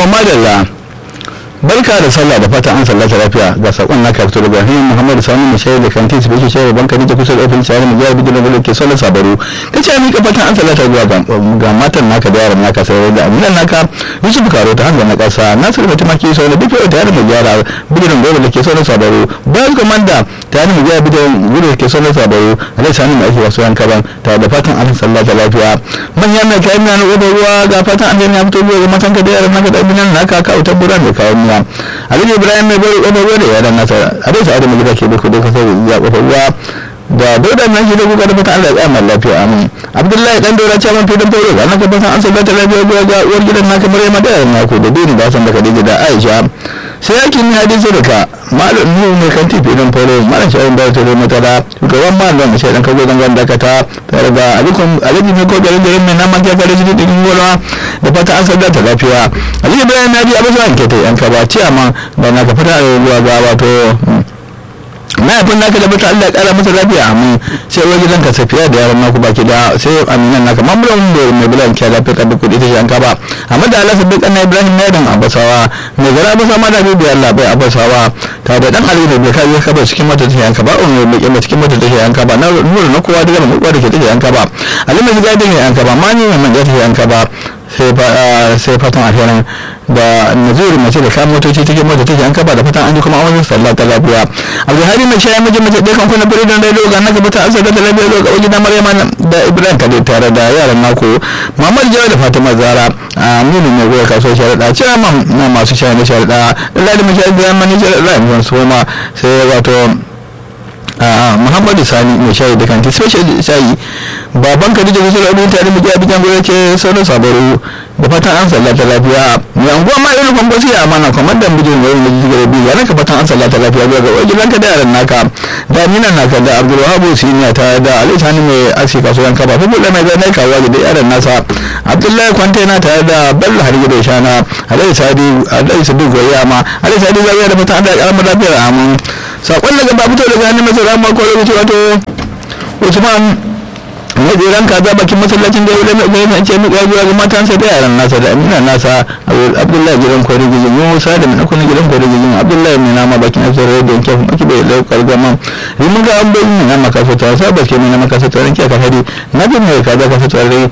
madalla barka da sallah da fatan an sallata lafiya ga sakon naka fito daga hanyar muhammadu sani mai shayar da kantin su bishe shayar banka da kusa da ofin shayar mu jihar bidin da ke sallar sabaru ka ce mika fatan an sallata zuwa ga matan naka da yaran naka sai da aminan naka yusuf karo ta hanga na kasa nasiru mutum ake sau da bifiyo tare da gyara bidin gobe da ke sallar sabaru bayan komanda tare da gyara bidin gudu da ke sallar sabaru alai sani mai ake wasu yanka ban tare da fatan an sallata lafiya manyan mai kayan na ƙofar ruwa ga fatan an ya fito zuwa ga matan ka da yaran naka da aminan naka kawo tabburan da kayan miya alhaji ibrahim mai bari kofar ruwa da yaran nasa abin sa adamu gida ke duka duka sai ya kofar ruwa da dauda nan shi da kuka da fatan Allah ya tsaya mai lafiya amin abdullahi dan dora ce man fidan foro ga naka fatan an sallata lafiya zuwa ga uwar gidan naka maryama da yaran naku da dini ba san da khadija da aisha sai yake ni hadisi da ka malam nu mai kan tifi dan foro malam shayin da ta zama tara shugaban malam mai shaidan kago dan ganda ka ta tare da alikun alhaji mai ko garin garin mai naman kya kare jini digin gona da fata an sadda ta lafiya alhaji bayan na ji abin sa ke ta yanka ba ciya ma da na ka fata a ruwa ga wato mahaifin naka da bata Allah ya kara masa lafiya amin sai wani gidan ka safiya da yaran naku baki da sai aminan naka mamulan da mai bilan kya lafiya ka duk kudi ta shi an kaba amma da Allah sabbi kana Ibrahim ne dan abasawa mai gara abasa ma da bibi Allah bai abasawa ta da dan Ali da kai ya kaba cikin mata ta yanka ba on mai kima cikin mata ta yanka ba na nuru na kowa daga mu da ke ta yanka ba alima ga da yanka ba ma ni mai ta yanka ba sai fatan alherin da nazuri mace da kayan motoci take mota take an kaba da fatan an ji kuma wani sallah ta lafiya abdulhari mai shaya miji mace ɗaya kan kuna biridin rai ga naka fata an saka ta lafiya ga wajen na maryama da ibrahim kade tare da yaran naku muhammad jawa da fatima zara a mini mai goya kasuwar sharaɗa cewa na masu shaya na sharaɗa lalai mai shaya da mani sharaɗa yanzu su ma sai wato muhammadu sani mai shayi da kanti special shayi baban kadija kusa da abin tare muke abin jango yake sauran sabaru da fatan an sallata lafiya mai anguwa ma irin kwan basu ya amana kamar da mijin wani da jigar biyu yana ka fatan an sallata lafiya zuwa ga wajen ranka da yaran naka da minan naka da abdulwahabu siniya ta da alai sani mai aski kasuwan kaba fi buɗe mai zai kawo da yaran nasa abdullahi kwantena tare da bello harige da shana alai sadi alai sadi goyi ma alai sadi zai da fatan an da karamar lafiyar amin sakon daga ba fito daga hannun masara ma ko lokaci wato usman majeran kaza bakin masallacin da ya mai mai ce mu zuwa ga matansa da yaran nasa da amina nasa abdullahi gidan kwari gijin musa da mai kuna gidan kwari gijin abdullahi mai nama bakin asirar da yanke kuma kibai laukar gama rimin ga an bayyana mai nama kasa ta sa baske mai nama kasa ta ranke ka hari na bin mai kaza kasa ta rai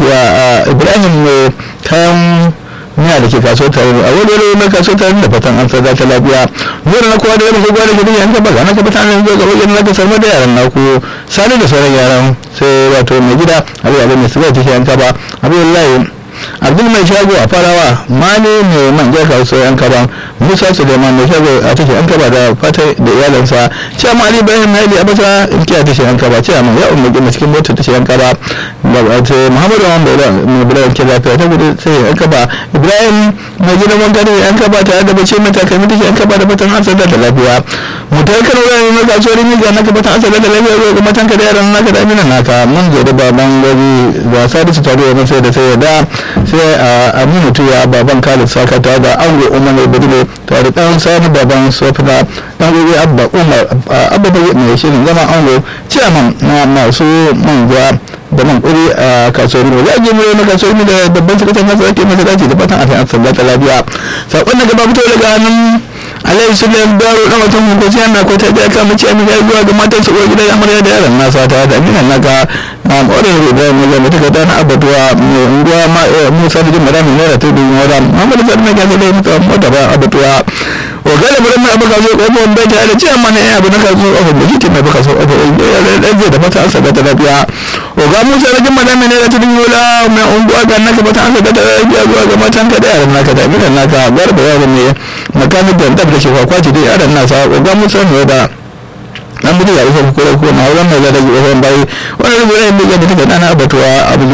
ibrahim mai kayan muna da ke kaso tare a wani wani na kaso tare da fatan an sada ta lafiya zuwa na kowa da yana kowa da ke duniya ta baga na ka fata an zuwa ga wajen na ka sarma da yaran naku sani da sauran yaran sai wato mai gida abin abin mai sigar take yanka ba abin wallahi abdul mai shago a farawa mani mai man ja kaso yanka ba musa suleiman mai shago a take yanka ba da fata da iyalansa cewa ma ali bayan na ili abasa ilkiya take yanka ba cewa ma ya umar gina cikin mota take yanka ba da wato muhammadu wa mai bula yanke lafiya ta gudu sai yanka ba ibrahim mai gidan wanka ne yanka ba tare da bace mata kai take yanka ba da fatan hansa da lafiya mutar kan wani na kasuwar miga naka fatan hansa da lafiya ga matan ka da yaran naka da amina naka mun zo da baban gari da sadisu tare da sai da sai da sai a aminu tuya baban khalid saka ta da ango umar badile tare da dan sani baban sofina dan gobe abba umar abba mai shirin zama ango ciyaman na masu manja da man kuri a kasuwar mu ya gemi na kasuwar mu da babban sakataren nasa ake masa dace da fatan a san ta lafiya sakon daga babu daga hannun alayhi sulayim daro na mutum ko sai na ko ta da ka mace amin ya zuwa ga matan su uwar gidan amarya da yaran nasa ta da aminan naka na orin rubuwa mai zama ta gada na abatuwa mai unguwa ma musa da jimara mai naira ta dubu wada muhammadu sadu na gasa da mutuwa mota ba abatuwa o gane bari mai abu kaso kofar bai ta da cewa mana ya abu na kaso kofar da shi mai baka so kofar ya zai da fata an saka ta lafiya o ga musa da jimara mai naira ta dubu wada mai unguwa ga naka fata an saka ta lafiya zuwa ga matan ka da yaran naka da aminan naka garba yaran ne makamin da dab da shi kwakwaci da yaran nasa o ga musa mai da an mutu ya rufe kura ko na wurin mai zada gaba bayi wani rubu ne mai da take dana abatuwa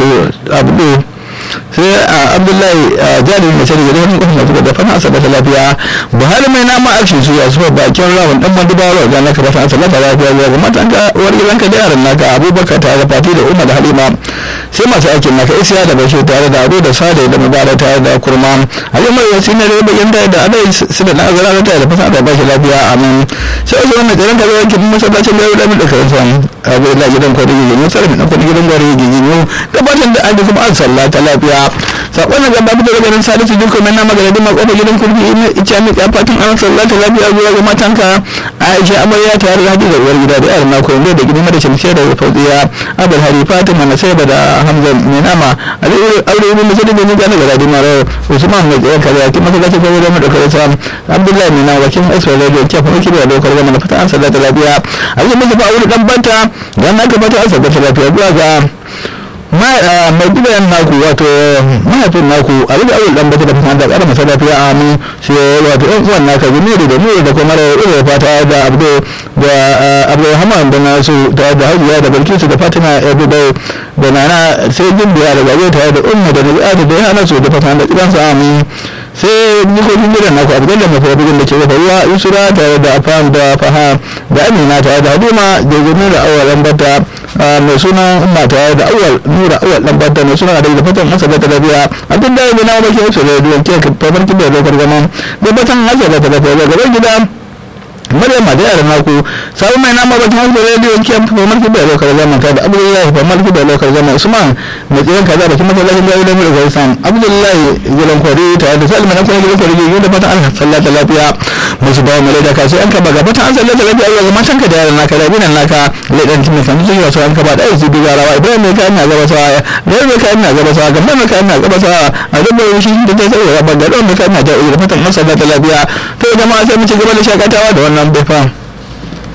abu sai a abdullahi jari mai shari da wani kofin masu da fana asaba ta lafiya buhari mai nama aksi su ya sufa bakin rawan dan mandubawa ga naka fata asaba ta lafiya ga matan ka uwar gidanka da yaran naka abubakar tare da fati da umar da halima sai masu aikin naka isiya da bashi tare da ado da sada da mubarak tare da kurma alimar yasi na da bayan da adai su da nazara da tare da fasa da bashi lafiya amin sai wasu wannan tsaron ka zai kin masallacin da yau da da kan san abu da gidan kwari gigi mu sarrafa na kwari gidan gwari gigi mu gabatar da an kuma an sallata lafiya sakon na gaba fito daga nan salisu duk mai na magana dima kofar gidan kurfi ina ica mi ka fatan an sallata lafiya zuwa ga matanka aisha amarya tare da hadiza uwar gida da yaran nako inda da gidan da shamsiya da fauziya abul hari fatima na sai da hamza mai nama aure ibn musaddid ne ga daga radima usman mai tsaye kaza kin maka gace gobe da mu dauka sa abdullahi mai na wakin extra radio ke fa kike da lokar gama na fata an sallata lafiya abin da ba aure dan banta dan aka fata an sallata lafiya zuwa ga mai gidan naku wato mahaifin naku a rika awul dan bata da fata da ƙara masa lafiya a mu shi wato ɗan uwan naka gumi da mu da kuma da ira fata da abdo da abdulrahman da nasu tare da hajiya da bilkisu da fatima abu da da nana sai gimbiya da gaje tare da umma da da da yana su da fata da kiransa a mu sai jikokin gidan naku abu da mafi rabin da ke gafa ruwa yusura tare da afan da faha da amina tare da hadima da gumi da awalan bata mai suna umma tare da awal nura awal dan bata mai suna da da fatan masa da lafiya abin da ya na bakin su da duwan ke kamar kibe da lokar zaman da fatan masa da lafiya ga gaban gida maryam da yaran naku sabon mai nama bakin wasu rediyo ke kamar mulki da lokar zaman ta da abdullahi kamar mulki da lokar zaman usman mai tsirin kaza bakin masallacin da da mulki sam abdullahi gidan kwari tare da salman na gidan kwari da fatan allah sallata lafiya musu bawa mai da kasu an kaba ga fatan an sallata lafiya ga matan ka da yaran naka da binan naka ledan timin kan su wasu an kaba da aiki bi ga rawa ibrahim mai kayan na gaba sawa da mai kayan na gaba sawa gamban mai kayan na gaba sawa a dubbar shi da ta tsaye ga bangaren mai kayan na da fatan an sallata lafiya to jama'a sai mu ci gaba da shakatawa da wannan bifan